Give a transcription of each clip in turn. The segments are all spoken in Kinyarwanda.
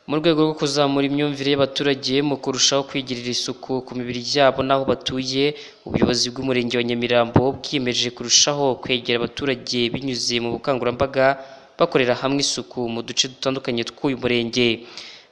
mu rwego rwo kuzamura imyumvire y'abaturage mu kurushaho kwigirira isuku ku mibiri yabo n'aho batuye, ubuyobozi bw'Umurenge wa Nyamirambo bwiyemeje kurushaho kwegera abaturage binyuze mu bukangurambaga, bakorera hamwe isuku mu duce dutandukanye tw'uyu murenge.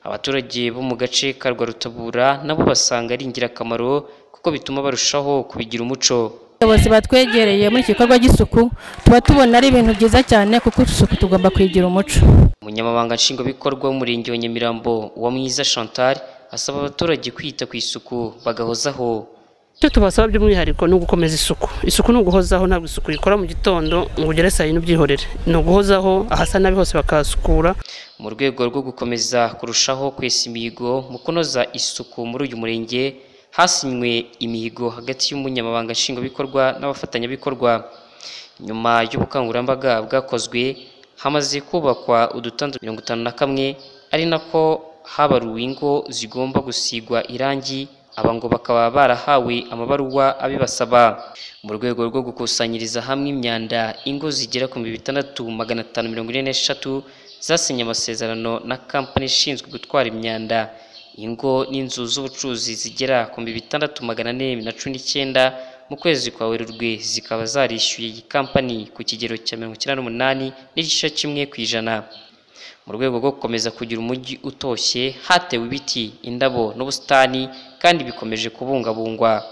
Abaturage bo mu gace ka Rwarutabura na bo basanga ari ingirakamaro kuko bituma barushaho kubigira umuco. Abayobozi batwegereye muri iki gikorwa cy'isuku tuba tubona ari ibintu byiza cyane kuko isuku tugomba kuyigira umuco. Umunyamabanga Nshingwabikorwa w'Umurenge wa Nyamirambo Uwamwiza Chantal asaba abaturage kwita ku isuku bagahozaho. Icyo tubasaba by'umwihariko ni ugukomeza isuku. Isuku ni uguhozaho ntabwo isuku ikora mu gitondo ngo ugere saa yine ubyihorere. Ni uguhozaho ahasa nabi hose bakahasukura. Mu rwego rwo gukomeza kurushaho kwesa imihigo mu kunoza isuku muri uyu murenge, hasinywe imihigo hagati y'Umunyamabanga Nshingwabikorwa n'abafatanyabikorwa. Nyuma y'ubukangurambaga bwakozwe, hamaze kubakwa udutanda mirongo itanu na kamwe, ari nako habaruwe ingo zigomba gusigwa irangi, aba ngo bakaba barahawe amabaruwa abibasaba. Mu rwego rwo gukusanyiriza hamwe imyanda, ingo zigera ku bihumbi bitandatu magana atanu mirongo ine n'eshatu zasinye amasezerano na kampani ishinzwe gutwara imyanda. Ingo n'inzu z'ubucuruzi zigera ku bihumbi bitandatu magana ane na cumi n'icyenda mu kwezi kwa Werurwe zikaba zarishyuye iyi kampani ku kigero cya mirongo icyenda n'umunani n'igice kimwe ku ijana. Mu rwego rwo gukomeza kugira umujyi utoshye, hatewe ibiti, indabo n'ubusitani kandi bikomeje kubungabungwa.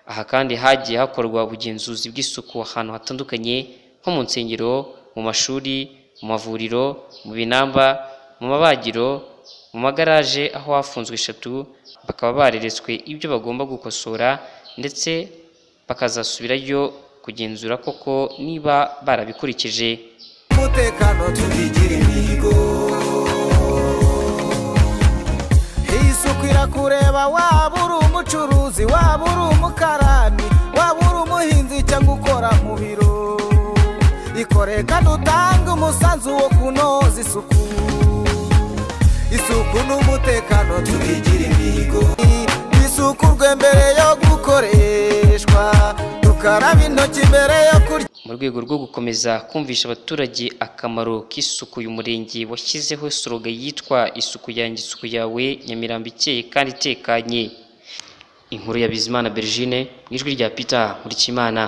Aha kandi hagiye hakorwa ubugenzuzi bw'isuku ahantu hatandukanye nko mu nsengero, mu mashuri, mu mavuriro, mu binamba, mu mabagiro, mu magaraje aho hafunzwe eshatu, bakaba bareretswe ibyo bagomba gukosora ndetse bakazasubirayo kugenzura koko niba barabikurikije. umutekano tukigira imihigo isuku irakureba waba uri umucuruzi waba uri umukarani waba uri umuhinzi cyangwa ukora mu biro ikore kandi utange umusanzu wo kunoza isuku isuku n'umutekano tukigira imihigo isukurwe mbere yo gukoreshwa tukaraba intoki mbere yo kurya mu rwego rwo gukomeza kumvisha abaturage akamaro k'isuku uyu murenge washyizeho soroga yitwa isuku yanjye isuku yawe nyamirambo ikeye kandi itekanye inkuru ya bizimana bergine mu ijwi rya peter nkurikiyimana